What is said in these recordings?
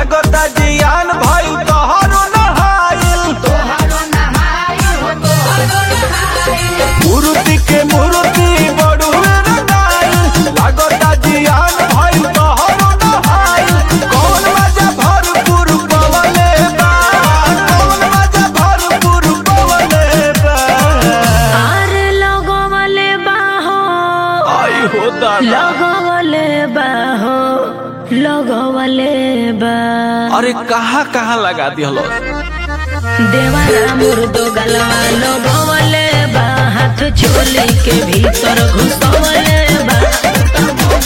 लागता जियान भइल तोहरो नहाइल मूर्ति के मूर्ति बड़ुए रंगाइल लागता जियान भइल तोहरो नहाइल कौन मजा भरपूर पवले बा कौन मजा भरपूर पवले बा आरे लगवले बाहो आई हो दादा लगवले बाहो लगवले बा अरे कहाँ कहाँ लगा दिहलो देवारा मुर्दो गलवा लगवले बा हाथ चोली के भीतर घुसवले बा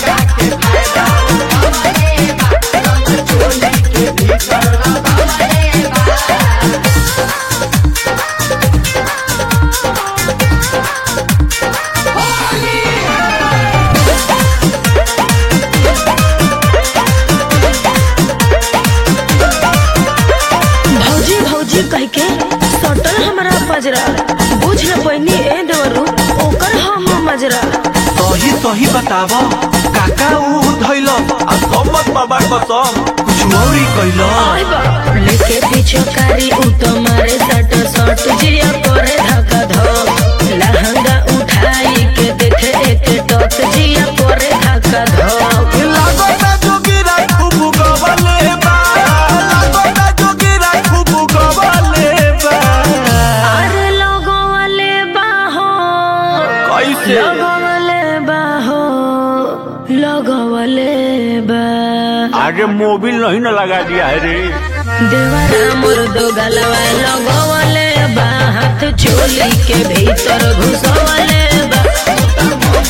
भौजी भौजी कह के सटल हमरा पजरा बुझ न पैनी ए देवरू ओकर हम मजरा सही सही बताव काका ऊ धैल आ सम्मत बाबा कसम कुछ औरी कैल आय बाप लेके पीछे कारी उ तो मारे सट सट जिया करे धक्का धक लहंगा उठाई के देखे एक टक जिया करे धक्का धक लागता जोगिरा खूब गवले बा लागता जोगिरा खूब गवले बा अरे लगवले बाहो कैसे लगवले बाहो लगवले बा आगे मोबिल नहीं न लगा दिया है रे देवरा मुर्दो गलवा लगवले बा हाथ चोली के भीतर घुसवले बा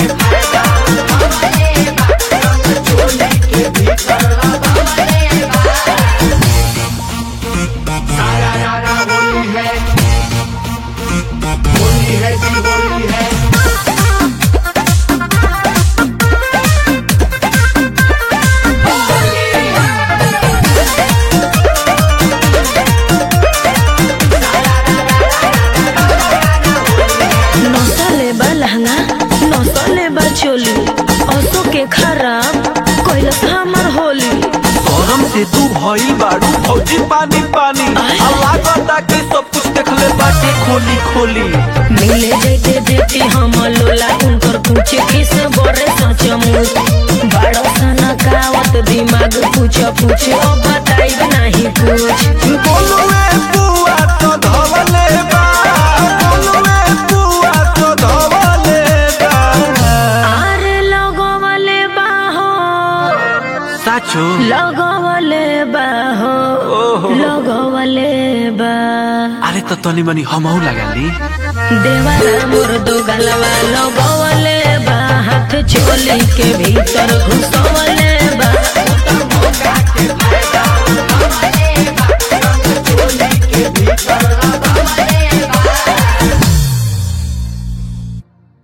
नसले बा लहंगा नसले बा चोली असो के खराब कैलस हमर होली गरम से तू भइल बाड़ू फौजी पानी पानी आ लागता कि सब कुछ देखले बाटे खोली खोली मिले जैते बेटी हम लोला उनकर पूछे किस बड़े सच मुझ बड़ो सना कावत दिमाग पूछ पूछ ओ बताई नहीं कुछ बोलुए बुआ तो धवले बा बोलुए बुआ तो धवले बा आरे लगवले बाहो साचो लगवले बाहो ओहो। लगवले बा अरे तो तनी मनी हमहू लगा ली देवारा मुर्दो गलवा लगवले बा हाथ चोली के भीतर घुस